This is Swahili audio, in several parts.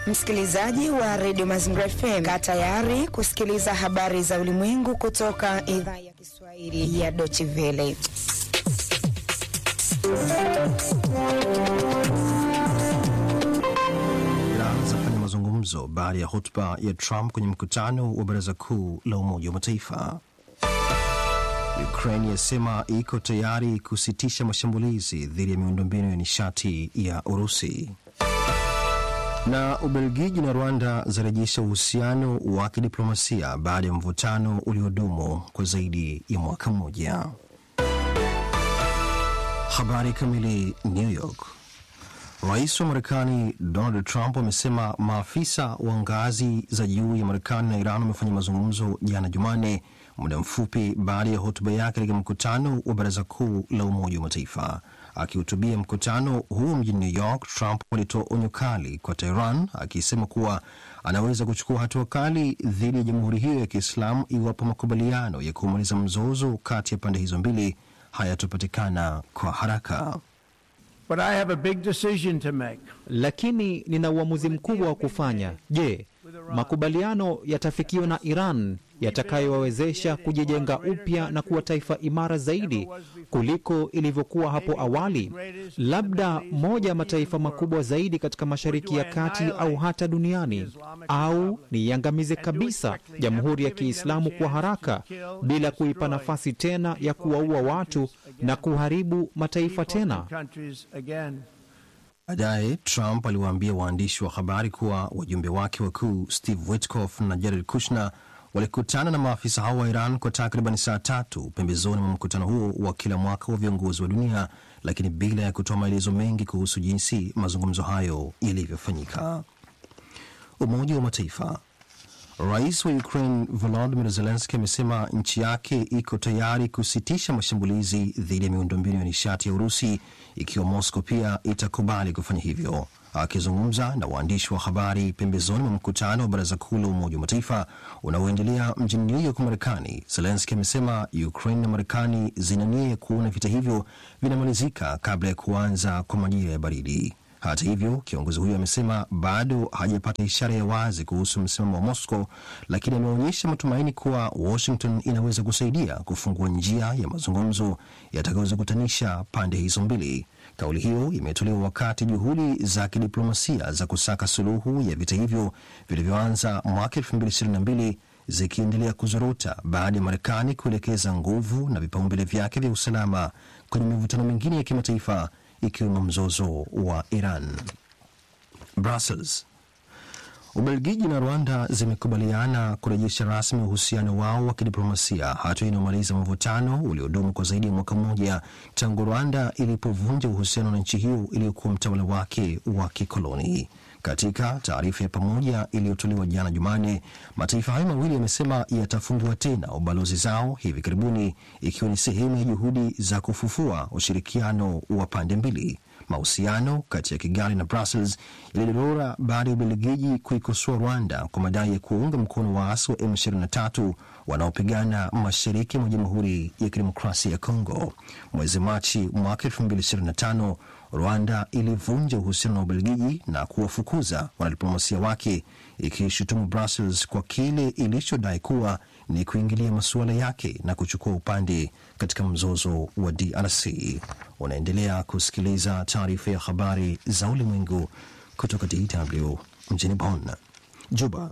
Msikilizaji wa redio Mazingira FM, kaa tayari kusikiliza habari za ulimwengu kutoka idhaa ya Kiswahili ya Deutsche Welle. Iran zafanya mazungumzo baada ya hotuba ya Trump kwenye mkutano wa baraza kuu la Umoja wa Mataifa. Ukraine yasema iko tayari kusitisha mashambulizi dhidi ya miundombinu ya nishati ya Urusi. Na Ubelgiji na Rwanda zarejesha uhusiano wa kidiplomasia baada ya mvutano uliodumu kwa zaidi ya mwaka mmoja. Habari kamili. New York. Rais wa Marekani Donald Trump amesema maafisa wa ngazi za juu ya Marekani na Iran wamefanya mazungumzo jana Jumanne, muda mfupi baada ya hotuba yake katika mkutano wa baraza kuu la Umoja wa Mataifa. Akihutubia mkutano huo mjini New York, Trump alitoa onyo kali kwa Tehran akisema kuwa anaweza kuchukua hatua kali dhidi ya jamhuri hiyo ya Kiislamu iwapo makubaliano ya kumaliza mzozo kati ya pande hizo mbili hayatopatikana kwa haraka. But I have a big decision to make. Lakini nina uamuzi mkubwa wa kufanya. Je, makubaliano yatafikiwa na Iran yatakayowawezesha kujijenga upya na kuwa taifa imara zaidi kuliko ilivyokuwa hapo awali, labda moja ya mataifa makubwa zaidi katika Mashariki ya Kati au hata duniani, au niiangamize kabisa Jamhuri ya Kiislamu kwa haraka bila kuipa nafasi tena ya kuwaua watu na kuharibu mataifa tena. Baadaye Trump aliwaambia waandishi wa habari kuwa wajumbe wake wakuu Steve Witkoff na Jared Kushner walikutana na maafisa hao wa Iran kwa takriban saa tatu pembezoni mwa mkutano huo wa kila mwaka wa viongozi wa dunia, lakini bila ya kutoa maelezo mengi kuhusu jinsi mazungumzo hayo yalivyofanyika. Umoja wa Mataifa. Rais wa Ukraine Volodymyr Zelensky amesema nchi yake iko tayari kusitisha mashambulizi dhidi ya miundombinu ya nishati ya Urusi ikiwa Moscow pia itakubali kufanya hivyo. Akizungumza na waandishi wa habari pembezoni mwa mkutano wa baraza kuu la Umoja wa Mataifa unaoendelea mjini New York, Marekani, Zelenski amesema Ukraine na Marekani zina nia ya kuona vita hivyo vinamalizika kabla ya kuanza kwa majira ya baridi. Hata hivyo, kiongozi huyo amesema bado hajapata ishara ya wazi kuhusu msimamo wa Moscow, lakini ameonyesha matumaini kuwa Washington inaweza kusaidia kufungua njia ya mazungumzo yatakayozikutanisha pande hizo mbili. Kauli hiyo imetolewa wakati juhudi za kidiplomasia za kusaka suluhu ya vita hivyo vilivyoanza mwaka 2022 zikiendelea kuzorota baada ya Marekani kuelekeza nguvu na vipaumbele vyake vya usalama kwenye mivutano mingine ya kimataifa ikiwemo mzozo wa Iran. Brussels. Ubelgiji na Rwanda zimekubaliana kurejesha rasmi uhusiano wao wa kidiplomasia, hatua inayomaliza mvutano uliodumu kwa zaidi ya mwaka mmoja tangu Rwanda ilipovunja uhusiano na nchi hiyo iliyokuwa mtawala wake wa kikoloni. Katika taarifa ya pamoja iliyotolewa jana Jumanne, mataifa hayo mawili yamesema yatafungua tena ubalozi zao hivi karibuni, ikiwa ni sehemu ya juhudi za kufufua ushirikiano wa pande mbili. Mahusiano kati ya Kigali na Brussels yalidorora baada ya Ubelgiji kuikosoa Rwanda kwa madai ya kuunga mkono waasi wa M23 wanaopigana mashariki mwa Jamhuri ya Kidemokrasia ya Kongo. Mwezi Machi mwaka 2025 Rwanda ilivunja uhusiano na Ubelgiji na kuwafukuza wanadiplomasia wake, ikishutumu Brussels kwa kile ilichodai kuwa ni kuingilia masuala yake na kuchukua upande katika mzozo wa DRC. Unaendelea kusikiliza taarifa ya habari za ulimwengu kutoka DW mjini Bonn. Juba.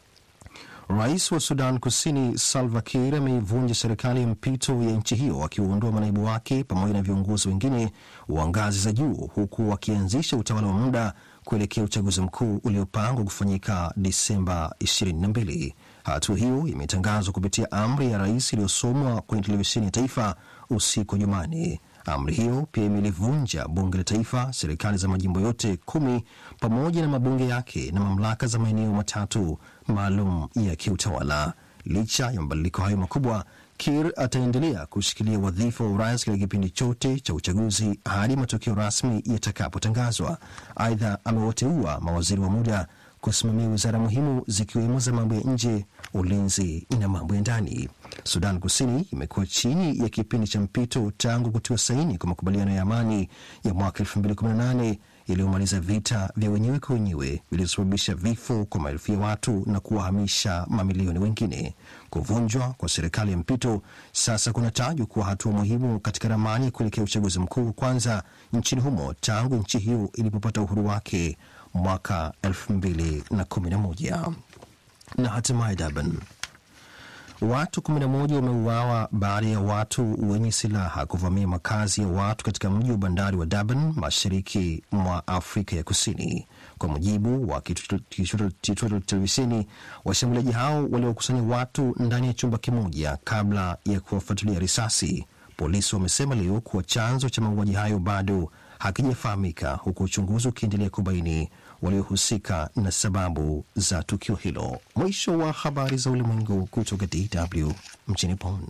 Rais wa Sudan Kusini Salva Kiir ameivunja serikali ya mpito ya nchi hiyo akiwaondoa manaibu wake pamoja na viongozi wengine wa ngazi za juu huku wakianzisha utawala wa muda kuelekea uchaguzi mkuu uliopangwa kufanyika Disemba 22. Hatua hiyo imetangazwa kupitia amri ya rais iliyosomwa kwenye televisheni ya taifa usiku wa Jumanne. Amri hiyo pia imelivunja bunge la taifa, serikali za majimbo yote kumi pamoja na mabunge yake na mamlaka za maeneo matatu maalum ya kiutawala. Licha ya mabadiliko hayo makubwa, Kir ataendelea kushikilia wadhifa wa urais katika kipindi chote cha uchaguzi hadi matokeo rasmi yatakapotangazwa. Aidha, amewateua mawaziri wa muda kusimamia wizara muhimu zikiwemo za mambo ya nje, ulinzi na mambo ya ndani. Sudan Kusini imekuwa chini ya kipindi cha mpito tangu kutiwa saini kwa makubaliano ya amani ya mwaka 2018 iliyomaliza vita vya wenyewe kwa wenyewe vilivyosababisha vifo kwa maelfu ya watu na kuwahamisha mamilioni wengine. Kuvunjwa kwa serikali ya mpito sasa kunatajwa kuwa hatua muhimu katika ramani ya kuelekea uchaguzi mkuu wa kwanza nchini humo tangu nchi hiyo ilipopata uhuru wake mwaka 2011 na hatimaye Durban. Watu 11 wameuawa baada ya watu wenye silaha kuvamia makazi ya watu katika mji wa bandari wa Durban, mashariki mwa Afrika ya Kusini. Kwa mujibu wa kituo cha televisheni, washambuliaji hao waliokusanya watu ndani ya chumba kimoja kabla ya kuwafuatilia risasi. Polisi wamesema leo kuwa chanzo cha mauaji hayo bado hakijafahamika, huku uchunguzi ukiendelea kubaini waliohusika na sababu za tukio hilo. Mwisho wa habari za ulimwengu kutoka DW mjini Bonn.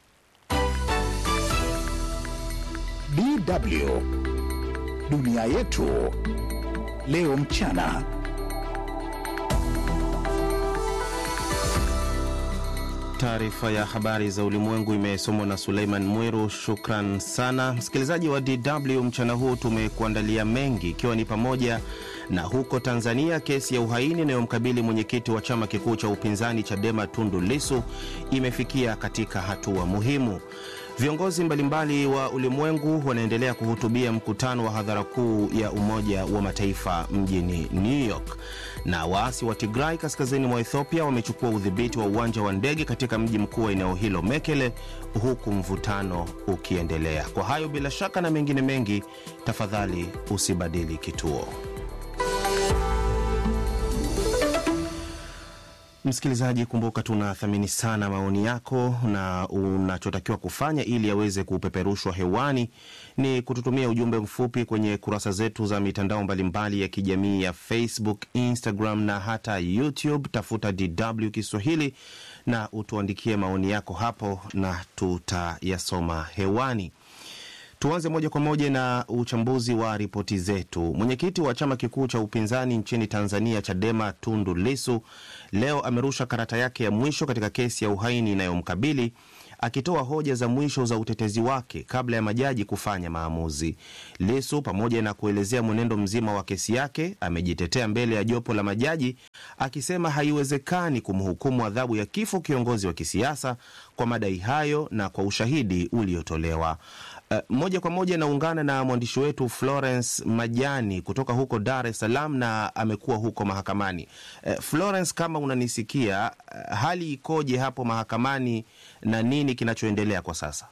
DW dunia yetu leo mchana. Taarifa ya habari za ulimwengu imesomwa na Suleiman Mwiru. Shukran sana msikilizaji wa DW. Mchana huu tumekuandalia mengi, ikiwa ni pamoja na huko Tanzania, kesi ya uhaini inayomkabili mwenyekiti wa chama kikuu cha upinzani Chadema Tundu Lisu imefikia katika hatua muhimu. Viongozi mbalimbali wa ulimwengu wanaendelea kuhutubia mkutano wa hadhara kuu ya Umoja wa Mataifa mjini New York, na waasi wa Tigray kaskazini mwa Ethiopia wamechukua udhibiti wa uwanja wa ndege katika mji mkuu wa eneo hilo Mekele, huku mvutano ukiendelea. Kwa hayo bila shaka na mengine mengi, tafadhali usibadili kituo. Msikilizaji, kumbuka tunathamini sana maoni yako, na unachotakiwa kufanya ili yaweze kupeperushwa hewani ni kututumia ujumbe mfupi kwenye kurasa zetu za mitandao mbalimbali ya kijamii ya Facebook, Instagram na hata YouTube. Tafuta DW Kiswahili na utuandikie maoni yako hapo na tutayasoma hewani. Tuanze moja kwa moja na uchambuzi wa ripoti zetu. Mwenyekiti wa chama kikuu cha upinzani nchini Tanzania, Chadema, Tundu Lisu, leo amerusha karata yake ya mwisho katika kesi ya uhaini inayomkabili akitoa hoja za mwisho za utetezi wake kabla ya majaji kufanya maamuzi. Lisu, pamoja na kuelezea mwenendo mzima wa kesi yake, amejitetea mbele ya jopo la majaji akisema haiwezekani kumhukumu adhabu ya kifo kiongozi wa kisiasa kwa madai hayo na kwa ushahidi uliotolewa. Uh, moja kwa moja naungana na mwandishi wetu Florence Majani kutoka huko Dar es Salaam na amekuwa huko mahakamani. Uh, Florence, kama unanisikia, uh, hali ikoje hapo mahakamani na nini kinachoendelea kwa sasa?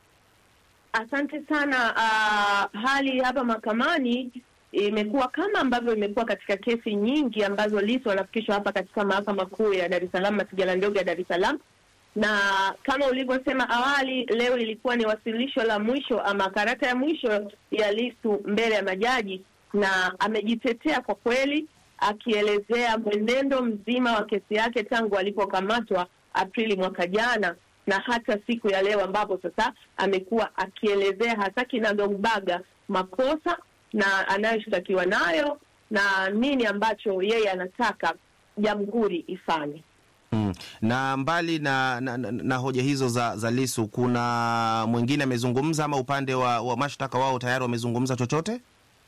Asante sana. Uh, hali hapa mahakamani imekuwa kama ambavyo imekuwa katika kesi nyingi ambazo Lissu wanafikishwa hapa katika mahakama kuu ya Dar es Salaam, masijala ndogo ya Dar es Salaam na kama ulivyosema awali, leo lilikuwa ni wasilisho la mwisho ama karata ya mwisho ya Lissu mbele ya majaji, na amejitetea kwa kweli, akielezea mwenendo mzima wa kesi yake tangu alipokamatwa Aprili mwaka jana na hata siku ya leo, ambapo sasa amekuwa akielezea hasa kinagaubaga makosa na anayoshtakiwa nayo na nini ambacho yeye anataka jamhuri ifanye. Mm. Na mbali na, na, na, na hoja hizo za, za Lisu, kuna mwingine amezungumza ama upande wa, wa mashtaka wao tayari wamezungumza chochote?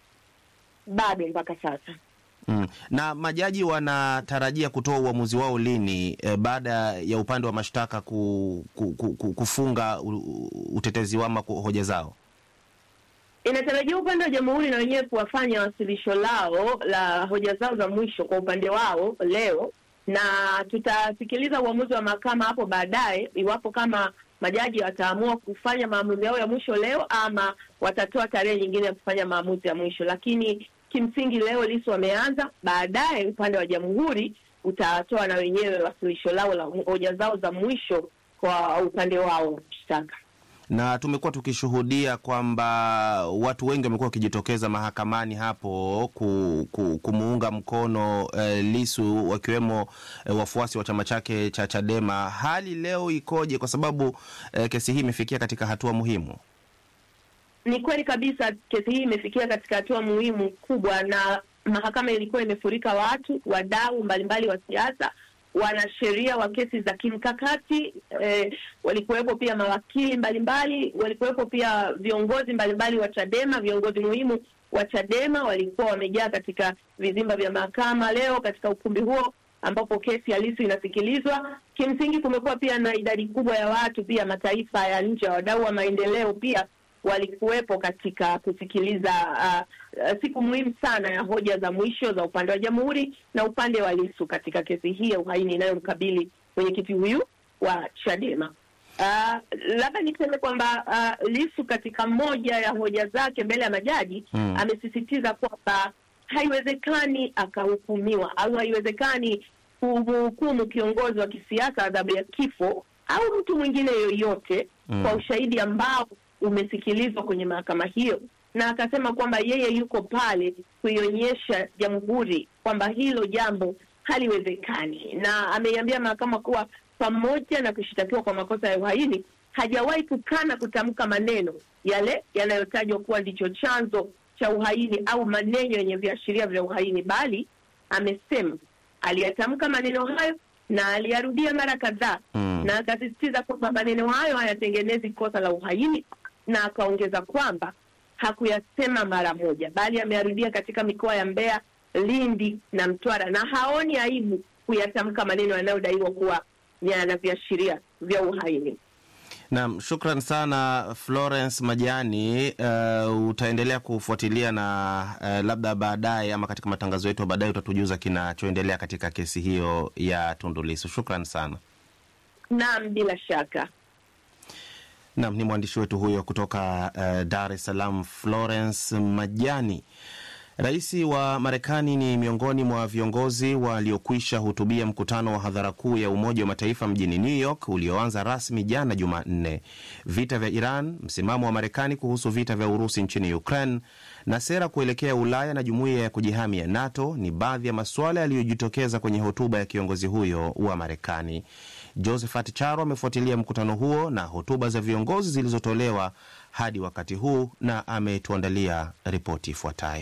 Bado mpaka sasa. Mm. Na majaji wanatarajia kutoa uamuzi wao lini, e, baada ya upande wa mashtaka ku, ku, ku, ku, kufunga u, utetezi wao ama hoja zao? Inatarajiwa upande wa jamhuri na wenyewe kuwafanya wasilisho lao la hoja zao za mwisho kwa upande wao leo na tutasikiliza uamuzi wa mahakama hapo baadaye, iwapo kama majaji wataamua kufanya maamuzi yao ya mwisho leo ama watatoa tarehe nyingine ya kufanya maamuzi ya mwisho. Lakini kimsingi leo Lissu wameanza, baadaye upande wa jamhuri utatoa na wenyewe wasilisho lao la hoja zao za mwisho kwa upande wao wa mashtaka na tumekuwa tukishuhudia kwamba watu wengi wamekuwa wakijitokeza mahakamani hapo ku, ku, kumuunga mkono eh, Lisu wakiwemo eh, wafuasi wa chama chake cha Chadema. Hali leo ikoje? Kwa sababu eh, kesi hii imefikia katika hatua muhimu. Ni kweli kabisa, kesi hii imefikia katika hatua muhimu kubwa, na mahakama ilikuwa imefurika watu, wadau mbalimbali wa siasa wanasheria wa kesi za kimkakati eh, walikuwepo pia mawakili mbalimbali, walikuwepo pia viongozi mbalimbali wa Chadema, viongozi muhimu wa Chadema walikuwa wamejaa katika vizimba vya mahakama leo katika ukumbi huo ambapo kesi ya Lissu inasikilizwa. Kimsingi kumekuwa pia na idadi kubwa ya watu pia mataifa ya nje, wadau wa maendeleo pia walikuwepo katika kusikiliza uh, uh, siku muhimu sana ya hoja za mwisho za upande wa jamhuri na upande wa Lissu katika kesi hii ya uhaini inayomkabili mwenyekiti huyu wa Chadema. Uh, labda niseme kwamba uh, Lissu katika moja ya hoja zake mbele ya majaji Mm. amesisitiza kwamba haiwezekani akahukumiwa au haiwezekani kumhukumu kiongozi wa kisiasa adhabu ya kifo au mtu mwingine yoyote Mm. kwa ushahidi ambao umesikilizwa kwenye mahakama hiyo, na akasema kwamba yeye yuko pale kuionyesha jamhuri kwamba hilo jambo haliwezekani, na ameiambia mahakama kuwa pamoja na kushitakiwa kwa makosa ya uhaini hajawahi kukana kutamka maneno yale yanayotajwa kuwa ndicho chanzo cha uhaini au maneno yenye viashiria vya uhaini, bali amesema aliyatamka maneno hayo na aliyarudia mara kadhaa Mm. na akasisitiza kwamba maneno hayo hayatengenezi kosa la uhaini, na akaongeza kwamba hakuyasema mara moja, bali ameyarudia katika mikoa ya Mbeya, Lindi na Mtwara, na haoni aibu kuyatamka maneno yanayodaiwa kuwa yana viashiria vya uhaini. Naam, shukran sana Florence Majani. Uh, utaendelea kufuatilia na uh, labda baadaye ama katika matangazo yetu ya baadaye utatujuza kinachoendelea katika kesi hiyo ya Tundu Lissu. Shukran sana. Naam, bila shaka. Naam, ni mwandishi wetu huyo kutoka uh, Dar es Salaam, Florence Majani. Rais wa Marekani ni miongoni mwa viongozi waliokwisha hutubia mkutano wa hadhara kuu ya Umoja wa Mataifa mjini New York ulioanza rasmi jana Jumanne. Vita vya Iran, msimamo wa Marekani kuhusu vita vya Urusi nchini Ukraine na sera kuelekea Ulaya na jumuiya ya kujihami ya NATO ni baadhi ya masuala yaliyojitokeza kwenye hotuba ya kiongozi huyo wa Marekani. Josephat Charo amefuatilia mkutano huo na hotuba za viongozi zilizotolewa hadi wakati huu na ametuandalia ripoti ifuatayo.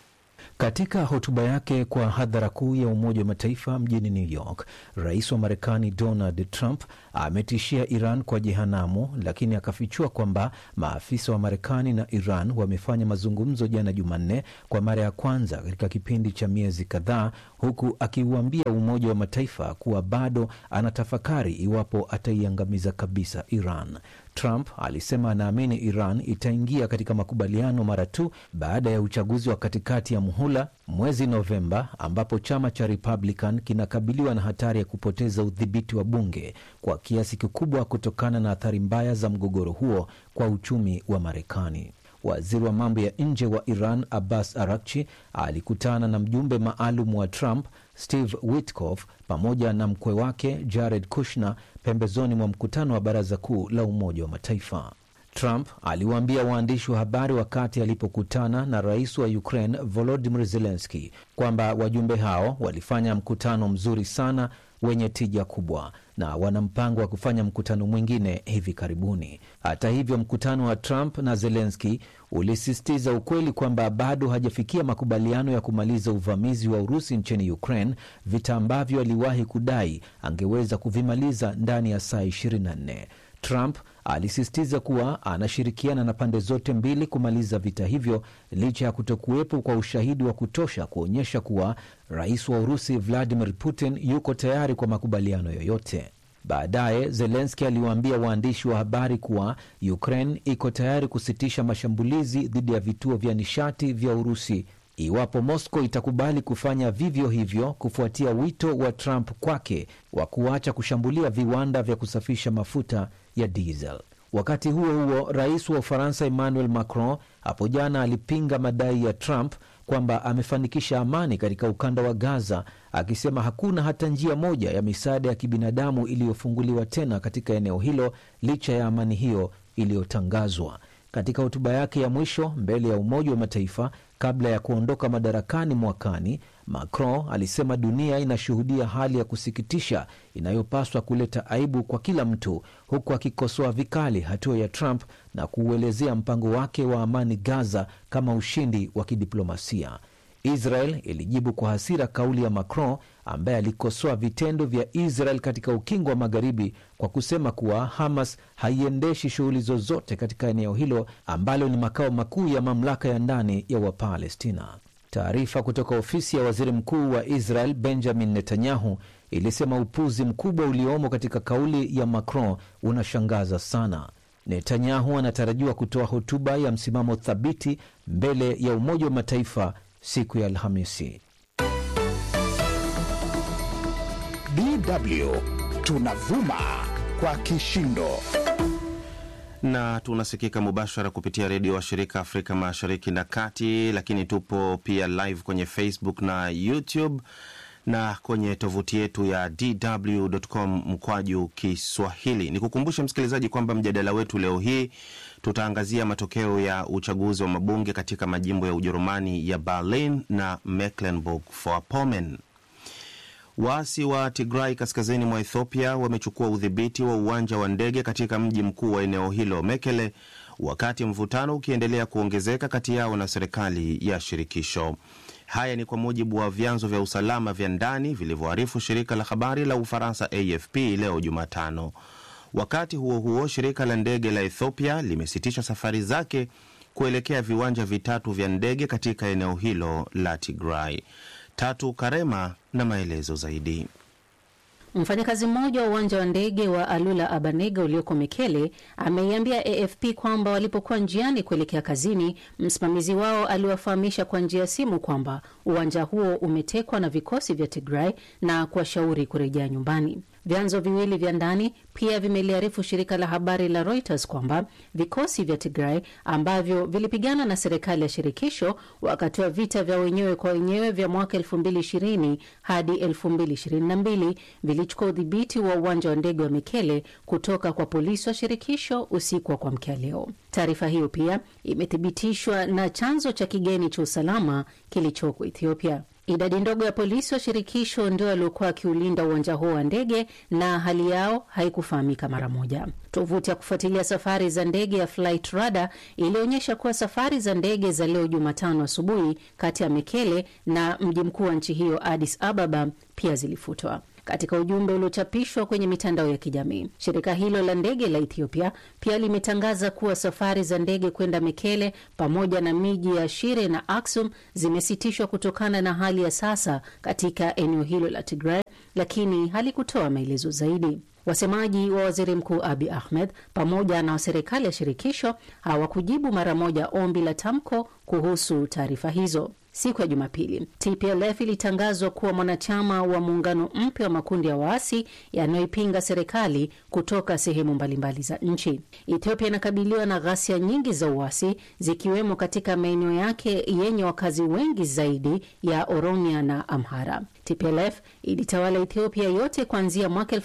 Katika hotuba yake kwa hadhara kuu ya Umoja wa Mataifa mjini New York, rais wa Marekani Donald Trump ametishia Iran kwa jehanamu, lakini akafichua kwamba maafisa wa Marekani na Iran wamefanya mazungumzo jana Jumanne kwa mara ya kwanza katika kipindi cha miezi kadhaa, huku akiuambia Umoja wa Mataifa kuwa bado anatafakari iwapo ataiangamiza kabisa Iran. Trump alisema anaamini Iran itaingia katika makubaliano mara tu baada ya uchaguzi wa katikati ya muhula mwezi Novemba, ambapo chama cha Republican kinakabiliwa na hatari ya kupoteza udhibiti wa bunge kwa kiasi kikubwa kutokana na athari mbaya za mgogoro huo kwa uchumi wa Marekani. Waziri wa mambo ya nje wa Iran Abbas Arakchi alikutana na mjumbe maalum wa Trump Steve Witkoff pamoja na mkwe wake Jared Kushner pembezoni mwa mkutano wa Baraza Kuu la Umoja wa Mataifa. Trump aliwaambia waandishi wa habari wakati alipokutana na rais wa Ukraine Volodymyr Zelensky kwamba wajumbe hao walifanya mkutano mzuri sana wenye tija kubwa na wana mpango wa kufanya mkutano mwingine hivi karibuni. Hata hivyo, mkutano wa Trump na Zelensky ulisisitiza ukweli kwamba bado hajafikia makubaliano ya kumaliza uvamizi wa Urusi nchini Ukraine, vita ambavyo aliwahi kudai angeweza kuvimaliza ndani ya saa 24. Trump alisisitiza kuwa anashirikiana na pande zote mbili kumaliza vita hivyo licha ya kutokuwepo kwa ushahidi wa kutosha kuonyesha kuwa rais wa Urusi Vladimir Putin yuko tayari kwa makubaliano yoyote. Baadaye Zelenski aliwaambia waandishi wa habari kuwa Ukraine iko tayari kusitisha mashambulizi dhidi ya vituo vya nishati vya Urusi iwapo Moscow itakubali kufanya vivyo hivyo kufuatia wito wa Trump kwake wa kuacha kushambulia viwanda vya kusafisha mafuta ya diesel. Wakati huo huo, rais wa Ufaransa Emmanuel Macron hapo jana alipinga madai ya Trump kwamba amefanikisha amani katika ukanda wa Gaza, akisema hakuna hata njia moja ya misaada ya kibinadamu iliyofunguliwa tena katika eneo hilo licha ya amani hiyo iliyotangazwa. Katika hotuba yake ya mwisho mbele ya Umoja wa Mataifa kabla ya kuondoka madarakani mwakani, Macron alisema dunia inashuhudia hali ya kusikitisha inayopaswa kuleta aibu kwa kila mtu, huku akikosoa vikali hatua ya Trump na kuuelezea mpango wake wa amani Gaza kama ushindi wa kidiplomasia. Israel ilijibu kwa hasira kauli ya Macron ambaye alikosoa vitendo vya Israel katika ukingo wa magharibi kwa kusema kuwa Hamas haiendeshi shughuli zozote katika eneo hilo ambalo ni makao makuu ya mamlaka ya ndani ya Wapalestina. Taarifa kutoka ofisi ya waziri mkuu wa Israel Benjamin Netanyahu ilisema upuzi mkubwa uliomo katika kauli ya Macron unashangaza sana. Netanyahu anatarajiwa kutoa hotuba ya msimamo thabiti mbele ya Umoja wa Mataifa siku ya Alhamisi. DW tunavuma kwa kishindo na tunasikika mubashara kupitia redio wa shirika Afrika Mashariki na Kati, lakini tupo pia live kwenye Facebook na YouTube na kwenye tovuti yetu ya dw.com mkwaju Kiswahili. Ni kukumbusha msikilizaji kwamba mjadala wetu leo hii tutaangazia matokeo ya uchaguzi wa mabunge katika majimbo ya Ujerumani ya Berlin na Mecklenburg-Vorpommern. Waasi wa Tigray kaskazini mwa Ethiopia wamechukua udhibiti wa uwanja wa ndege katika mji mkuu wa eneo hilo Mekele, wakati mvutano ukiendelea kuongezeka kati yao na serikali ya shirikisho. Haya ni kwa mujibu wa vyanzo vya usalama vya ndani vilivyoarifu shirika la habari la Ufaransa AFP leo Jumatano. Wakati huo huo, shirika la ndege la Ethiopia limesitisha safari zake kuelekea viwanja vitatu vya ndege katika eneo hilo la Tigray. Tatu Karema na maelezo zaidi. Mfanyakazi mmoja wa uwanja wa ndege wa Alula Abanega ulioko Mekele ameiambia AFP kwamba walipokuwa njiani kuelekea kazini, msimamizi wao aliwafahamisha kwa njia ya simu kwamba uwanja huo umetekwa na vikosi vya Tigray na kuwashauri kurejea nyumbani. Vyanzo viwili vya ndani pia vimeliarifu shirika la habari la Reuters kwamba vikosi vya Tigray ambavyo vilipigana na serikali ya shirikisho wakati wa vita vya wenyewe kwa wenyewe vya mwaka 2020 hadi 2022 vilichukua udhibiti wa uwanja wa ndege wa Mekele kutoka kwa polisi wa shirikisho usiku wa kuamkia leo. Taarifa hiyo pia imethibitishwa na chanzo cha kigeni cha usalama kilichoko Ethiopia. Idadi ndogo ya polisi wa shirikisho ndio waliokuwa wakiulinda uwanja huo wa ndege na hali yao haikufahamika mara moja. Tovuti ya kufuatilia safari za ndege ya Flight Radar ilionyesha kuwa safari za ndege za leo Jumatano asubuhi kati ya Mekele na mji mkuu wa nchi hiyo Addis Ababa pia zilifutwa. Katika ujumbe uliochapishwa kwenye mitandao ya kijamii, shirika hilo la ndege la Ethiopia pia limetangaza kuwa safari za ndege kwenda Mekele pamoja na miji ya Shire na Aksum zimesitishwa kutokana na hali ya sasa katika eneo hilo la Tigray, lakini halikutoa maelezo zaidi. Wasemaji wa waziri mkuu Abi Ahmed pamoja na serikali ya shirikisho hawakujibu mara moja ombi la tamko kuhusu taarifa hizo. Siku ya Jumapili, TPLF ilitangazwa kuwa mwanachama wa muungano mpya wa makundi ya waasi yanayoipinga serikali kutoka sehemu mbalimbali za nchi. Ethiopia inakabiliwa na ghasia nyingi za uasi zikiwemo katika maeneo yake yenye wakazi wengi zaidi ya Oromia na Amhara. TPLF ilitawala Ethiopia yote kuanzia mwaka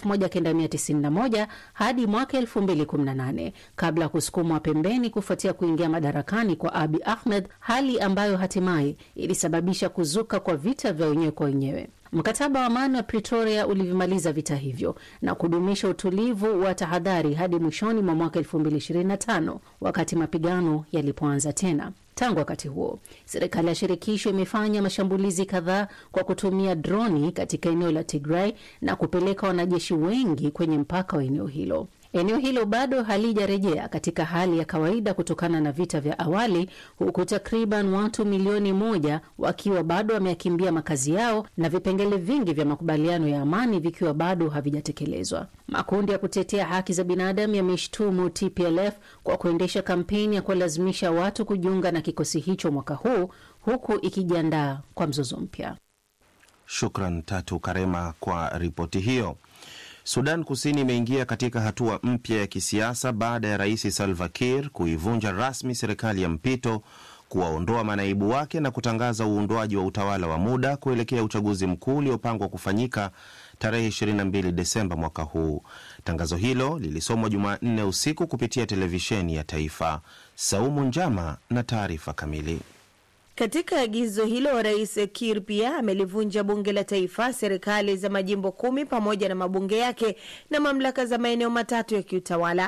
1991 hadi mwaka 2018 kabla ya kusukumwa pembeni kufuatia kuingia madarakani kwa Abi Ahmed, hali ambayo hatimaye ilisababisha kuzuka kwa vita vya wenyewe kwa wenyewe. Mkataba wa amani wa Pretoria ulivimaliza vita hivyo na kudumisha utulivu wa tahadhari hadi mwishoni mwa mwaka 2025 wakati mapigano yalipoanza tena. Tangu wakati huo, serikali ya shirikisho imefanya mashambulizi kadhaa kwa kutumia droni katika eneo la Tigray na kupeleka wanajeshi wengi kwenye mpaka wa eneo hilo. Eneo hilo bado halijarejea katika hali ya kawaida kutokana na vita vya awali, huku takriban watu milioni moja wakiwa bado wameyakimbia makazi yao na vipengele vingi vya makubaliano ya amani vikiwa bado havijatekelezwa. Makundi ya kutetea haki za binadamu yameshtumu TPLF kwa kuendesha kampeni ya kuwalazimisha watu kujiunga na kikosi hicho mwaka huu, huku ikijiandaa kwa mzozo mpya. Shukran Tatu Karema kwa ripoti hiyo. Sudan Kusini imeingia katika hatua mpya ya kisiasa baada ya rais Salva Kiir kuivunja rasmi serikali ya mpito, kuwaondoa manaibu wake na kutangaza uundwaji wa utawala wa muda kuelekea uchaguzi mkuu uliopangwa kufanyika tarehe 22 Desemba mwaka huu. Tangazo hilo lilisomwa Jumanne usiku kupitia televisheni ya taifa. Saumu Njama na taarifa kamili. Katika agizo hilo Rais Kir pia amelivunja bunge la taifa, serikali za majimbo kumi pamoja na mabunge yake na mamlaka za maeneo matatu ya kiutawala.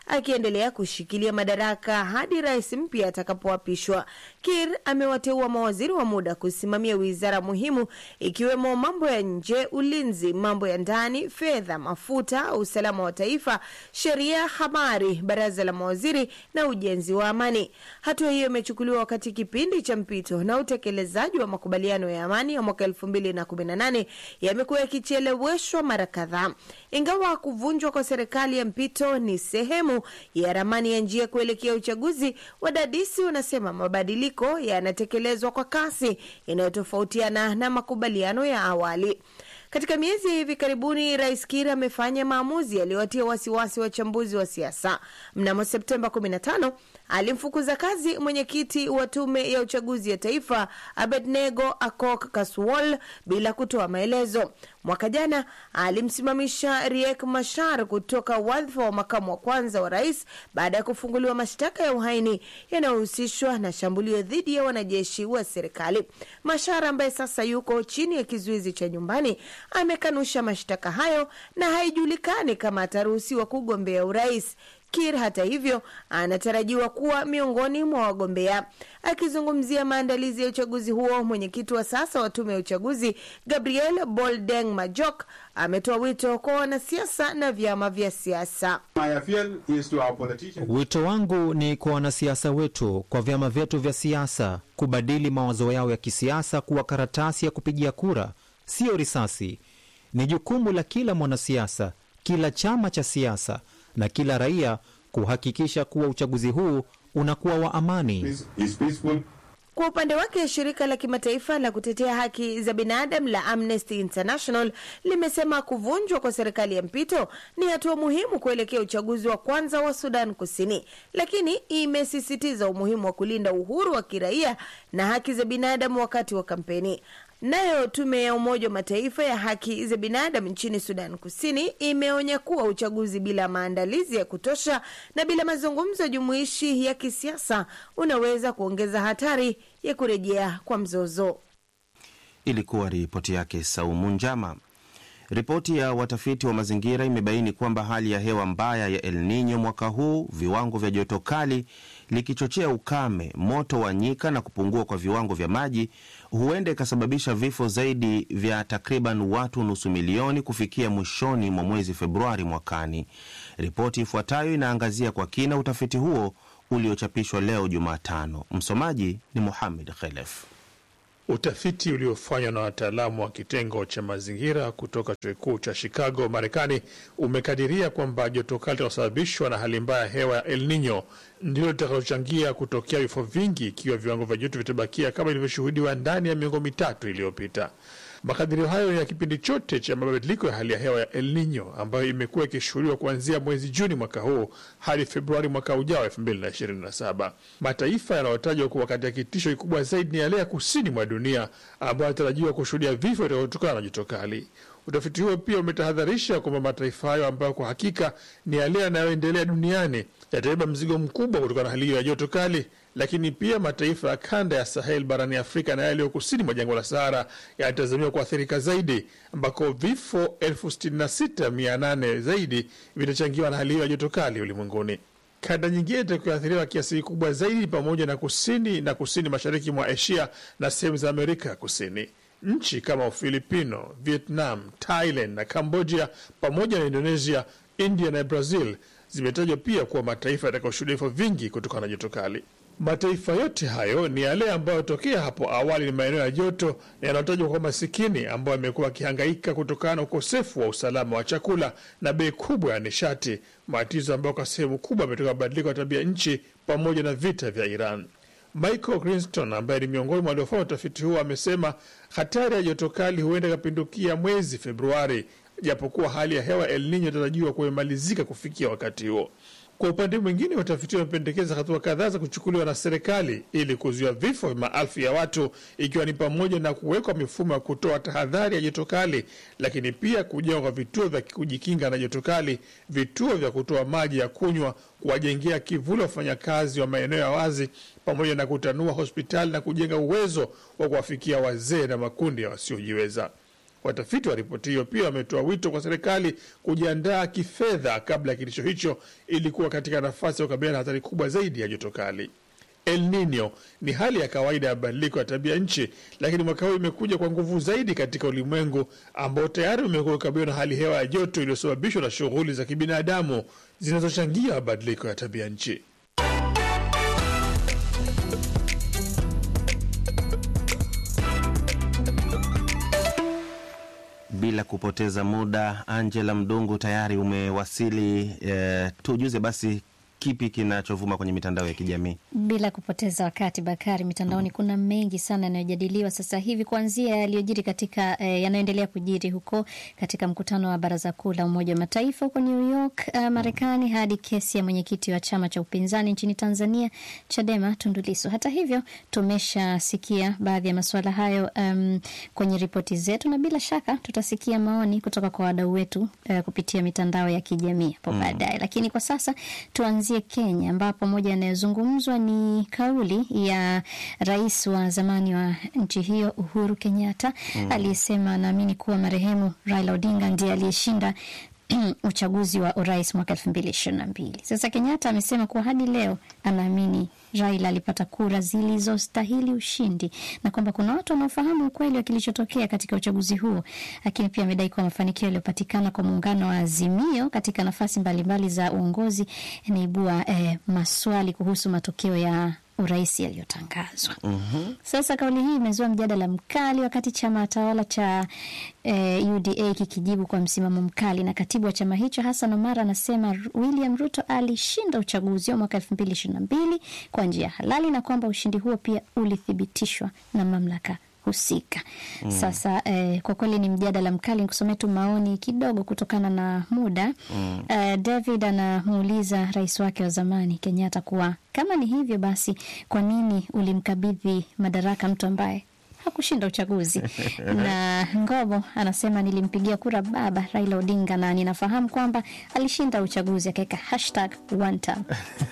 akiendelea kushikilia madaraka hadi rais mpya atakapoapishwa. Kir amewateua mawaziri wa muda kusimamia wizara muhimu ikiwemo mambo ya nje, ulinzi, mambo ya ndani, fedha, mafuta, usalama wa taifa, sheria, habari, baraza la mawaziri na ujenzi wa amani. Hatua hiyo imechukuliwa wakati kipindi cha mpito na utekelezaji wa makubaliano ya amani ya mwaka elfu mbili na kumi na nane yamekuwa yakicheleweshwa mara kadhaa. Ingawa kuvunjwa kwa serikali ya mpito ni sehemu ya ramani ya njia kuelekea uchaguzi, wadadisi wanasema mabadiliko yanatekelezwa kwa kasi inayotofautiana na makubaliano ya awali. Katika miezi ya hivi karibuni, Rais Kiir amefanya maamuzi yaliyowatia wasiwasi wachambuzi wa siasa. Mnamo Septemba 15 alimfukuza kazi mwenyekiti wa tume ya uchaguzi ya taifa Abednego Akok Kaswol bila kutoa maelezo. Mwaka jana alimsimamisha Riek Machar kutoka wadhifa wa makamu wa kwanza wa rais baada ya kufunguliwa mashtaka ya uhaini yanayohusishwa na shambulio dhidi ya wanajeshi wa serikali. Machar ambaye sasa yuko chini ya kizuizi cha nyumbani amekanusha mashtaka hayo na haijulikani kama ataruhusiwa kugombea urais. Kir hata hivyo anatarajiwa kuwa miongoni mwa wagombea. Akizungumzia maandalizi ya uchaguzi huo, mwenyekiti wa sasa wa tume ya uchaguzi Gabriel Boldeng Majok ametoa wito kwa wanasiasa na vyama vya siasa. Wito wangu ni kwa wanasiasa wetu, kwa vyama vyetu vya siasa kubadili mawazo yao ya kisiasa kuwa karatasi ya kupigia kura, siyo risasi. Ni jukumu la kila mwanasiasa, kila chama cha siasa na kila raia kuhakikisha kuwa uchaguzi huu unakuwa wa amani. Kwa upande wake shirika la kimataifa la kutetea haki za binadamu la Amnesty International limesema kuvunjwa kwa serikali ya mpito ni hatua muhimu kuelekea uchaguzi wa kwanza wa Sudan Kusini, lakini imesisitiza umuhimu wa kulinda uhuru wa kiraia na haki za binadamu wakati wa kampeni. Nayo tume ya Umoja wa Mataifa ya haki za binadamu nchini Sudan Kusini imeonya kuwa uchaguzi bila maandalizi ya kutosha na bila mazungumzo jumuishi ya kisiasa unaweza kuongeza hatari ya kurejea kwa mzozo. Ilikuwa ripoti yake Saumu Njama. Ripoti ya watafiti wa mazingira imebaini kwamba hali ya hewa mbaya ya El Nino mwaka huu, viwango vya joto kali likichochea ukame, moto wa nyika na kupungua kwa viwango vya maji, huenda ikasababisha vifo zaidi vya takriban watu nusu milioni kufikia mwishoni mwa mwezi Februari mwakani. Ripoti ifuatayo inaangazia kwa kina utafiti huo uliochapishwa leo Jumatano. Msomaji ni Muhamed Khelef. Utafiti uliofanywa na wataalamu wa kitengo cha mazingira kutoka chuo kikuu cha Chicago, Marekani, umekadiria kwamba joto kali linalosababishwa na hali mbaya ya hewa ya El Nino ndilo litakalochangia kutokea vifo vingi ikiwa viwango vya joto vitabakia kama ilivyoshuhudiwa ndani ya miongo mitatu iliyopita. Makadirio hayo ya kipindi chote cha mabadiliko ya hali ya hewa ya El Nino ambayo imekuwa ikishuhudiwa kuanzia mwezi Juni mwaka huu hadi Februari mwaka ujao 2027. Mataifa yanayotajwa kuwa katika kitisho kikubwa zaidi ni yale ya kusini mwa dunia ambayo yanatarajiwa kushuhudia vifo vinavyotokana na joto kali. Utafiti huo pia umetahadharisha kwamba mataifa hayo ambayo kwa hakika ni yale yanayoendelea duniani yatabeba mzigo mkubwa kutokana na hali hiyo ya joto kali, lakini pia mataifa ya kanda ya Sahel barani Afrika na yaliyo kusini mwa jangwa la Sahara yanatazamiwa kuathirika zaidi, ambako vifo elfu sitini na sita mia nane zaidi vitachangiwa na hali hiyo ya joto kali ulimwenguni. Kanda nyingine itakayoathiriwa kiasi kikubwa zaidi pamoja na kusini na kusini mashariki mwa Asia na sehemu za Amerika ya Kusini. Nchi kama Ufilipino, Vietnam, Thailand na Cambodia pamoja na Indonesia, India na Brazil zimetajwa pia kuwa mataifa yatakayoshuhudia vifo vingi kutokana na joto kali. Mataifa yote hayo ni yale ambayo tokea hapo awali ni maeneo ya joto na yanayotajwa kwa masikini, ambayo yamekuwa wakihangaika kutokana na ukosefu wa usalama wa chakula na bei kubwa ya nishati, matatizo ambayo kwa sehemu kubwa ametoka mabadiliko ya tabia nchi pamoja na vita vya Iran. Michael Grinston ambaye ni miongoni mwa waliofanya utafiti huo amesema hatari ya joto kali huenda ikapindukia mwezi Februari, japokuwa hali ya hewa El Nino inatarajiwa kumemalizika kufikia wakati huo. Kwa upande mwingine, watafiti wamependekeza hatua kadhaa za kuchukuliwa na serikali ili kuzuia vifo vya maelfu ya watu, ikiwa ni pamoja na kuwekwa mifumo ya kutoa tahadhari ya joto kali, lakini pia kujengwa kwa vituo vya kujikinga na joto kali, vituo vya kutoa maji ya kunywa, kuwajengea kivuli wafanyakazi wa maeneo ya wazi, pamoja na kutanua hospitali na kujenga uwezo wa kuwafikia wazee na makundi ya wasiojiweza. Watafiti wa ripoti hiyo pia wametoa wito kwa serikali kujiandaa kifedha kabla ya kitisho hicho ili kuwa katika nafasi ya kukabiliana na hatari kubwa zaidi ya joto kali. El Nino ni hali ya kawaida ya mabadiliko ya tabia nchi, lakini mwaka huu imekuja kwa nguvu zaidi katika ulimwengu ambao tayari umekuwa ukabiliwa na hali hewa ya joto iliyosababishwa na shughuli za kibinadamu zinazochangia mabadiliko ya tabia nchi. Bila kupoteza muda, Angela Mdungu tayari umewasili. Eh, tujuze basi kipi kinachovuma kwenye mitandao ya kijamii? Bila kupoteza wakati, Bakari, mitandaoni kuna mengi sana yanayojadiliwa sasa hivi, kuanzia yaliyojiri katika eh, yanayoendelea kujiri huko katika mkutano wa Baraza Kuu la Umoja wa Mataifa huko New York uh, Marekani, hadi kesi ya mwenyekiti wa chama cha upinzani nchini Tanzania Chadema Tundu Lissu. Hata hivyo, tumeshasikia baadhi ya masuala hayo um, kwenye ripoti zetu, na bila shaka tutasikia maoni kutoka kwa wadau wetu uh, kupitia mitandao ya kijamii hapo Mm. baadaye, lakini kwa sasa tuanzie Kenya ambapo moja yanayozungumzwa ni kauli ya rais wa zamani wa nchi hiyo Uhuru Kenyatta Mm. aliyesema anaamini kuwa marehemu Raila Odinga ndiye aliyeshinda uchaguzi wa urais mwaka elfu mbili ishirini na mbili. Sasa Kenyatta amesema kuwa hadi leo anaamini Raila alipata kura zilizostahili ushindi na kwamba kuna watu wanaofahamu ukweli wa kilichotokea katika uchaguzi huo, lakini pia amedai kuwa mafanikio yaliyopatikana kwa muungano wa Azimio katika nafasi mbalimbali za uongozi yanaibua eh, maswali kuhusu matokeo ya urais yaliyotangazwa. Sasa kauli hii imezua mjadala mkali wakati chama tawala cha eh, UDA kikijibu kwa msimamo mkali, na katibu wa chama hicho Hassan Omar anasema William Ruto alishinda uchaguzi wa mwaka elfu mbili ishirini na mbili kwa njia halali na kwamba ushindi huo pia ulithibitishwa na mamlaka husika. Mm. Sasa eh, kwa kweli ni mjadala mkali. Nikusomea tu maoni kidogo kutokana na muda. Mm. Eh, David anamuuliza rais wake wa zamani Kenyatta kuwa kama ni hivyo basi, kwa nini ulimkabidhi madaraka mtu ambaye hakushinda uchaguzi? na Ngobo anasema nilimpigia kura baba Raila Odinga na ninafahamu kwamba alishinda uchaguzi, akaweka hashtag one time.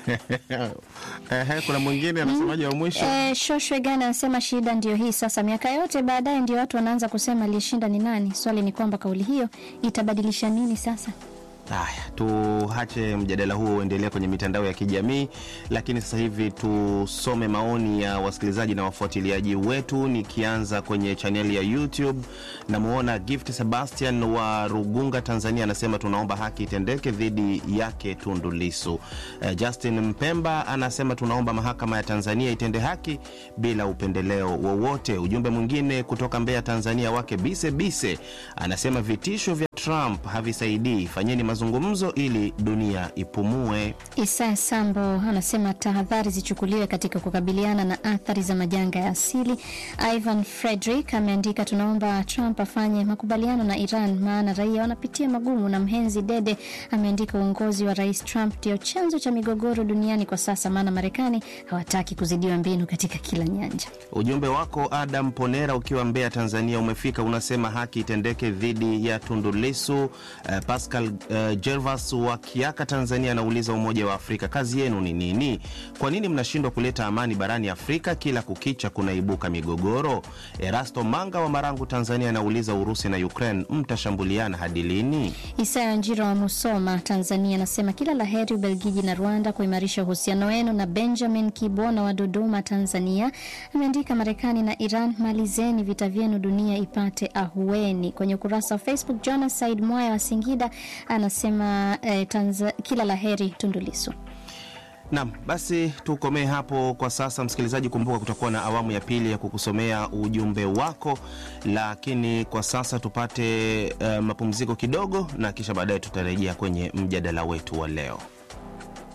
Ehe, kuna mwingine anasemaje wa mwisho? Eh, Shoshwe Gana anasema shida ndio hii sasa, miaka yote baadaye ndio watu wanaanza kusema aliyeshinda ni nani. Swali ni kwamba kauli hiyo itabadilisha nini sasa? Haya, tuache mjadala huo uendelee kwenye mitandao ya kijamii, lakini sasa hivi tusome maoni ya wasikilizaji na wafuatiliaji wetu, nikianza kwenye chaneli ya YouTube. Namwona Gift Sebastian wa Rugunga, Tanzania, anasema tunaomba haki itendeke dhidi yake Tundu Lissu. Eh, Justin Mpemba anasema tunaomba mahakama ya Tanzania itende haki bila upendeleo wowote. Ujumbe mwingine kutoka Mbeya, Tanzania, wake Bise Bise anasema vitisho vya Trump havisaidii, fanyeni mazungumzo ili dunia ipumue. Isaya Sambo anasema tahadhari zichukuliwe katika kukabiliana na athari za majanga ya asili. Ivan Frederick ameandika tunaomba Trump afanye makubaliano na Iran maana raia wanapitia magumu. Na Mhenzi Dede ameandika uongozi wa Rais Trump ndio chanzo cha migogoro duniani kwa sasa, maana Marekani hawataki kuzidiwa mbinu katika kila nyanja. Ujumbe wako Adam Ponera ukiwa Mbeya, Tanzania umefika, unasema haki itendeke dhidi ya Tundu Lissu. Uh, Pascal uh, Gervas wa Kiaka, Tanzania anauliza Umoja wa Afrika kazi yenu ni nini? Kwa nini mnashindwa kuleta amani barani Afrika? Kila kukicha kunaibuka migogoro. Erasto Manga wa Marangu, Tanzania anauliza Urusi na Ukraine mtashambuliana hadi lini? Isaya Njiro wa Musoma, Tanzania anasema kila la heri Ubelgiji na Rwanda kuimarisha uhusiano wenu. Na Benjamin Kibona wa Dodoma, Tanzania ameandika Marekani na Iran, malizeni vita vyenu, dunia ipate ahueni. Kwenye ukurasa wa Facebook, Jonas Said Mwaya wa Singida anasema eh, Tanza, kila la heri Tundu Lissu. Nam, basi tukomee hapo kwa sasa. Msikilizaji, kumbuka kutakuwa na awamu ya pili ya kukusomea ujumbe wako, lakini kwa sasa tupate uh, mapumziko kidogo, na kisha baadaye tutarejea kwenye mjadala wetu wa leo.